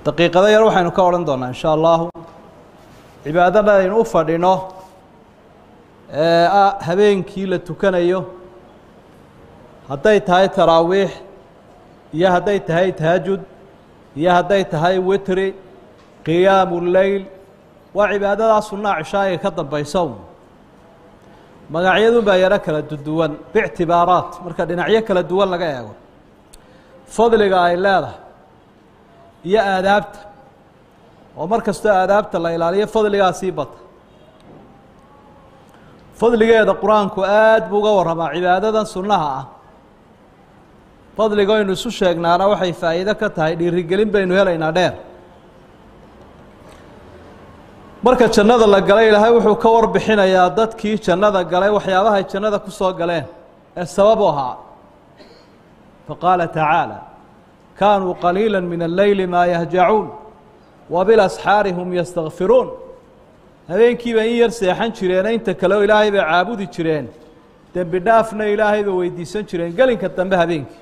daqiiqado yar waxaynu ka odhan doonaa in sha allahu cibaadada aynu u fadhino ee ah habeenkii la tukanayo hadday tahay taraawiix iyo hadday tahay tahajud iyo hadday tahay witri qiyaamu leyl waa cibaadadaa sunnaa cishaa'iga ka dambaysa un magacyadun baa yaro kala duwan biictibaaraat marka dhinacyo kala duwan laga eego fadliga ay leedahay iyo aadaabta oo mar kastoo aadaabta la ilaaliyo fadligaa sii bata fadligeeda qur-aanku aad buu uga warramaa cibaadadan sunnaha ah fadliga aynu isu sheegnaana waxay faa'iido ka tahay dhiirigelin baynu helaynaa dheer marka jannada la galay ilaahay wuxuu ka warbixinayaa dadkii jannada galay waxyaabahay jannada ku soo galeen ee sababu ahaa faqaala tacaala kaanuu qaliila min alleyli maa yahjacuun wa bilasxaari hum yastakfiruun habeenkiiba in yar seexan jireene inta kaleo ilaahay bay caabudi jireen dembi dhaafna ilaahay bay weydiisan jireen gelinka dambe habeenkii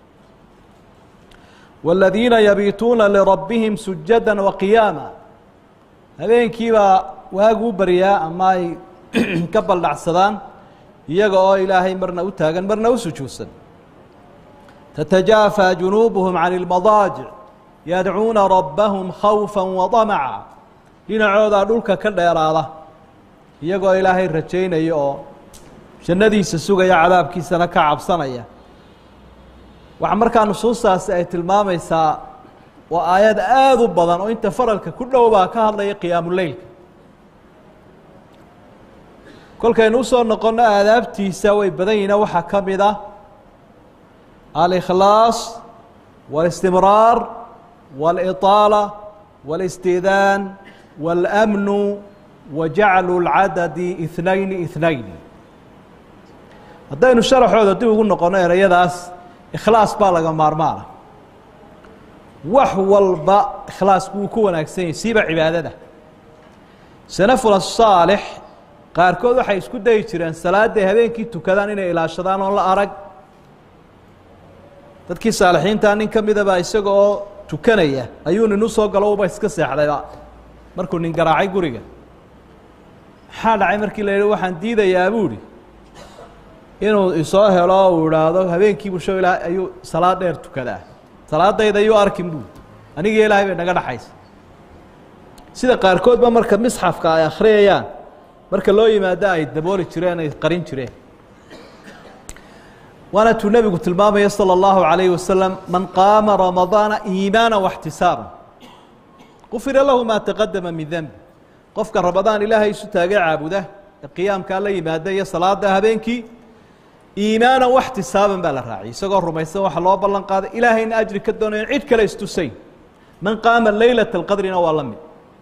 wاladiina yabiituuna lirabbihim sujada waqiyaama habeenkiibaa waaguu baryaa ama ay ka baldhacsadaan iyaga oo ilaahay marna u taagan marna u sujuudsan تتجافى جuنوبهم عن المضاaجع يدعوuna ربهم خوفا وطمعا dhinacoodaa dhulka ka dheeraada iyagoo ilaahay rajaynaya oo jannadiisa sugaya cadaabkiisana ka cabsanaya waxaa markaa nusuustaasi ay tilmaamaysaa waa aayad aada u badan oo inta faralka ku dhow baa ka hadlaya qiyaamuleylka kolkaynu usoo noqonno aadaabtiisa way badan yihiina waxaa ka mid ah الإkhlaaص والاstimrاar والإطاalة والاstidaan والأmن وaجaclu الcadadi اثnayn اثnayn haddaynu sharaxooda dib ugu noqono ereyadaas ikhlaas baa laga maarmaana wax walba ikhlaasku wuu ku wanaagsan yahy siiba cibaadada sanafula الصaalix qaarkood waxay isku dayi jireen salaadday habeenkii tukadaan inay ilaashadaan oon la arag dadkii saalixiintaa nin ka midaba isaga oo tukanaya ayuu nin u soo galo uba iska seexdayba markuu nin garaacay guriga maxaa dhacay markii la yidhi waxaan diidayaa buuhi inuu isoo helo uu idhaahdo habeenkii busho ilaa ayuu salaad dheer tukadaa salaadayda ayuu arkin buui anigii ilaahay bay naga dhaxaysa sida qaarkoodba marka misxafka ay akhriyayaan marka loo yimaado ay dabooli jireen ay qarin jireen waana tuu nebigu tilmaamaya salى اllahu عalayه wasalam man qaama ramadaana iimaana واxtisaaba qufira lahu ma taqadama min denbi qofka ramadaan ilaahay isu taagay caabuda ee qiyaamkaa la yimaada iyo salaada habeenkii iimaana waxtisaaban baa la raaciyay isagoo rumaysan waxa loo ballan qaaday ilaahayna ajri ka doonayan cid kale istusayn man qaama laylaة اlqadrina waa la mid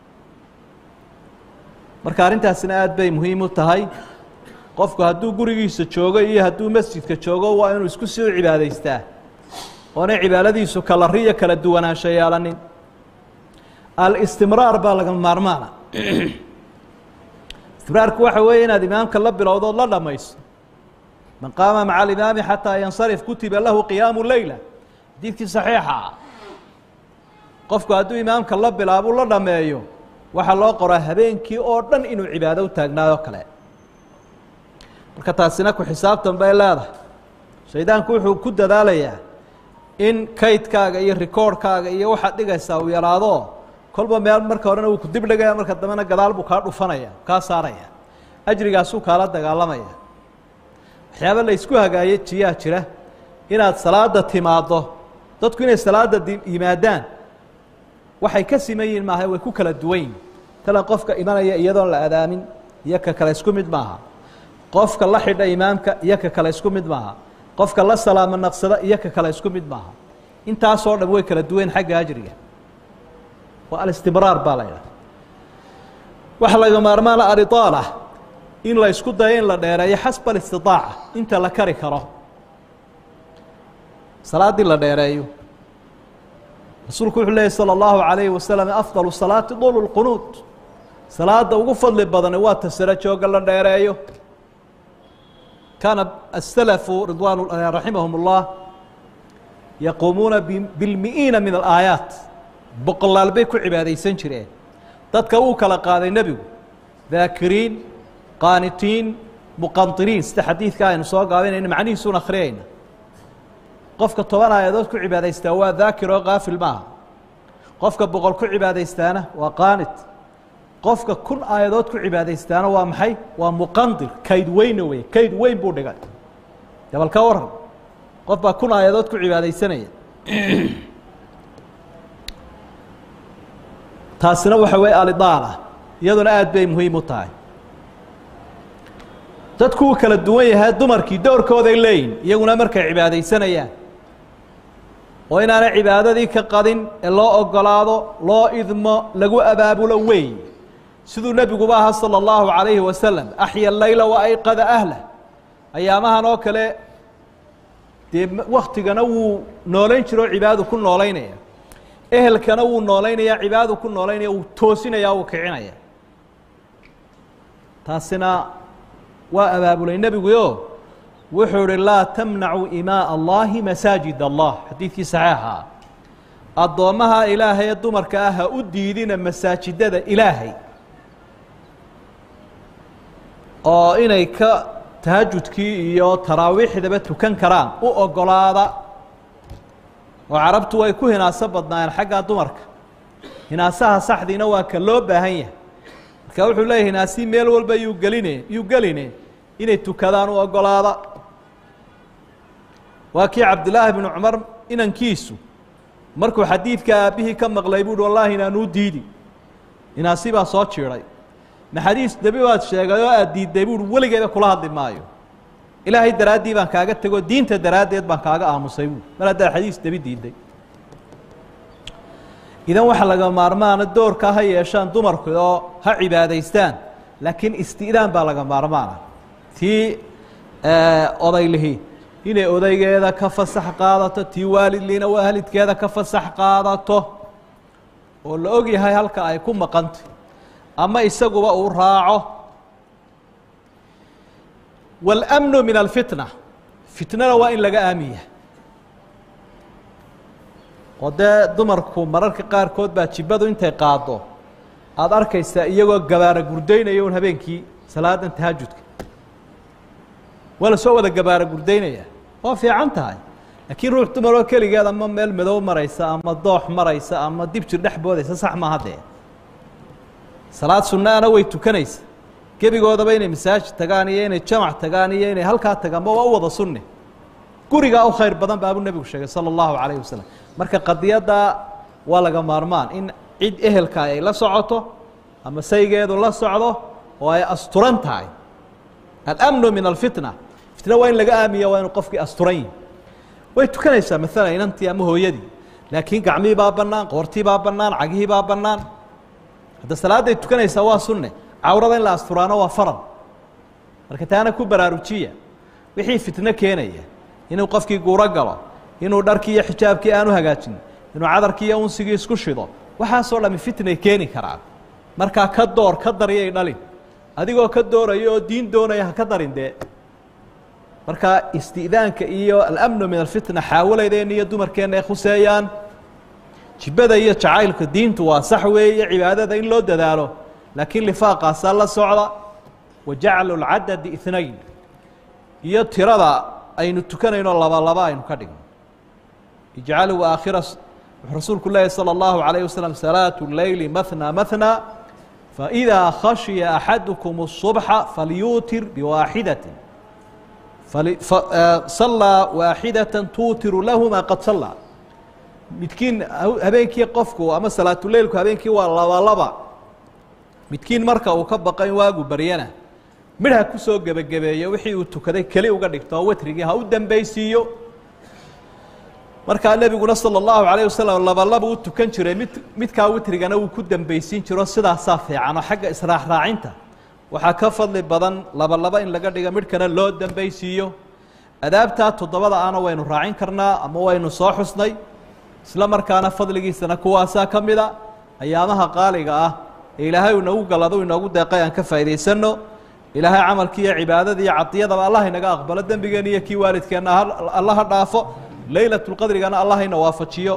marka arrintaasina aad bay muhiim u tahay qofku hadduu gurigiisa joogo iyo hadduu masjidka joogo waa inuu isku sii cibaadaystaa oonay cibaadadiisu kala riyo kala duwanaansho yeelanin alistimraar baa laga maarmaana istimraarku waxa weeye inaad imaamka la bilowdood la dhamayso man qaama maca alimaami xataa yansarif kutiba lahu qiyaamu leyla xadiidkii saxiixa ah qofku hadduu imaamka la bilaabuu la dhameeyo waxaa loo qoraa habeenkii oo dhan inuu cibaado u taagnaado kale marka taasina ku xisaabtan bay leedahay shaydaanku wuxuu ku dadaalayaa in kaydkaaga iyo rikoorhkaaga iyo waxaad dhigaysaa uu yaraado kolba meel marka horena wuu ku dib dhigaya marka dambena gadaal buu kaa dhufanaya kaa saaraya ajrigaasuu kaala dagaalamaya waxyaaba la isku hagaaye jiyaa jira inaad salaada timaaddo dadku inay salaada yimaadaan waxay ka siman yihin maaha way ku kala duwan yihin tala qofka imanaya iyadoon la adaamin iyo ka kale isku mid maaha qofka la xidha imaamka iyo ka kale isku mid maaha qofka la salaamo naqsada iyo ka kale isku mid maaha intaasoo dhan way kala duwan xagga ajriga waa alistimraar baa la yidhaha waxa laga maarmaana aliطaala in la isku dayo in la dheereeyo xasba alistidaaca inta la kari karo salaaddii la dheereeyo rasuulku wuxuu leeyay salى اllahu عalayhi wasalam afضal salaati dul اlqunuud salaada ugu fadli badani waa ta sare jooga la dheereeyo kaana السلفu ridwan raximahum الlah yaquumuuna biاlmiئiina min الآaيaaت boqolaal bay ku cibaadaysan jireen dadka wuu kala qaaday nebigu daakiriin qaanitiin muqantiriin sida xadiidka aynu soo gaabinayna macnihiisuun akhriyayna qofka toban aayadood ku cibaadaystaa waa daakir oo kaafil maaha qofka boqol ku cibaadaystaana waa qaanit qofka kun aayadood ku cibaadaystaana waa maxay waa muqandir kayd weyna wey kayd weyn buu dhigay dabal ka waran qof baa kun aayadood ku cibaadaysanaya taasina waxa weye alidaala iyaduna aad bay muhiim u tahay dadku uu kala duwan yahay dumarkii dowrkooday leeyihin iyaguna markay cibaadaysanayaan oo inaanay cibaadadii ka qadin ee loo ogolaado loo idmo lagu abaabulo weey siduu nebiguba ahaa salى اllahu عalayhi wasalam axya leyla waayqada ahlah ayaamahan oo kale dee waktigana wuu noolayn jiro o cibaadadu ku noolaynaya ehelkana wuu noolaynaya cibaadadu ku noolaynaya wuu toosinaya wuu kicinaya taasina waa abaabulay nebiguyo wuxuu ihi laa tamnacu imaa allahi masaajid allah xadiidkii saxiixa addoommaha ilaahay ee dumarka ah ha u diidina masaajidada ilaahay oo inay ka tahajudkii iyo taraawiixdaba tukan karaan u ogolaada oo carabtu way ku hinaaso badnaayeen xaggaa dumarka hinaasaha saxdiina waa ka loo baahan yahay marka wuxuu leeyahy hinaasii meel walba yuu geline yuu geline inay tukadaan u ogolaada waa kii cabdillaahi bnu cumar inankiisu markuu xadiidka aabbihii ka maqlay buuhi wallaahi inaanuu diidi inaasi baa soo jiiday maxadiis nebi baad sheegay oo aad diidday buuhi weligeeda kula hadli maayo ilaahay daraaddii baan kaaga tegoo diinta daraaddeed baan kaaga aamusay buui mar haddaa xadiis nebi diidday idan waxaa laga maarmaana doorkaa ha yeeshaan dumarku oo ha cibaadaystaan laakiin isti'daan baa laga maarmaana tii odaylihii inay odaygeeda ka fasax qaadato tii waalidliina waalidkeeda ka fasax qaadato oo la og yahay halka ay ku maqantay ama isaguba uu raaco wاlأmnu min alfitna fitnana waa in laga aamiya oo dee dumarku mararka qaarkood baa jibadu intay qaado aada arkaysaa iyagoo gabaara gurdaynaya un habeenkii salaadan tahajudka waa la soo wada gabaara gurdaynaya waa fiican tahay laakiin ruux dumaroo keligeed ama meel madow maraysa ama doox maraysa ama dib jir dhex boodaysa sax maaha dee salaad sunnaana way tukanaysa gebigoodaba inay masaajid tagaan iyo inay jamac tagaan iyo inay halkaa tagaanba waa u wada sunne gurigaa u khayr badan baabuu nebigu sheegay sala allahu calayh wasalam marka qadiyadda waa laga maarmaan in cid ehelka ay la socoto ama saygeedu la socdo oo ay asturan tahay alamnu min alfitna fitna waa in laga aamiya waa inu qofkii asturan yihi way tukanaysaa maalan inantii ama hooyadii laakiin gacmihii baa bannaan qoortii baa bannaan cagihii baa bannaan hadda salaadday tukanaysaa waa sunne cawrada in la asturaano waa faral marka taana ku baraarujiya wixii fitno keenaya inuu qofkii guuro galo inuu dharkii iyo xijaabkii aanu hagaajin inuu cadarkii iyo unsigii isku shido waxaasoo dhami fitnay keeni karaan markaa ka door ka daryay dhalin adigoo ka dooraya oo diin doonaya ha ka darin dee marka isti'daanka iyo alamnu min alfitna xaawalaydeena iyo dumarkeenna ay khuseeyaan jibada iyo jacaylka diintu waa sax weeye cibaadada in loo dadaalo laakiin lifaaqaasaa la socda wa jaclu lcadadi inayn iyo tirada aynu tukanayno laba laba aynu ka dhigno ijcaluu aakhira wuxuu rasuulku leeyahy salى اllahu عalayه waslm salaatu leyli mahna mahna faidaa khashiya axadukum الصubxa falyuutir biwaaxidati sallaa waaxidata tuutiru lahu maa qad sallaa midkiin habeenkii qofku ama salaatuleilku habeenkii waa laba laba midkiin marka uu ka baqo in waagu baryana midh ha kusoo gebagabeeyo wixii uu tukaday keli uga dhigto oo wetrigii ha u dambeysiiyo markaa nebiguna salى اllahu عalayه wasalam labalaba u tukan jiray mid midkaa witrigana wuu ku dambeysiin jiro sidaasaa fiican oo xagga israax raacinta waxaa ka fadli badan labalaba in laga dhiga midhkana loo dambeysiiyo adaabtaa toddobada ana waynu raacin karnaa ama waynu soo xusnay isla markaana fadligiisana kuwaasaa ka mida ayaamaha qaaliga ah ee ilaahay inagu galado inoogu deeqay aan ka faa'idaysano ilaahay camalkii iyo cibaadadii iyo cadiyadaba allah inaga aqbalo dembigeena iyo kii waalidkeenna allaha dhaafo laylat lqadrigana allah ina waafajiyo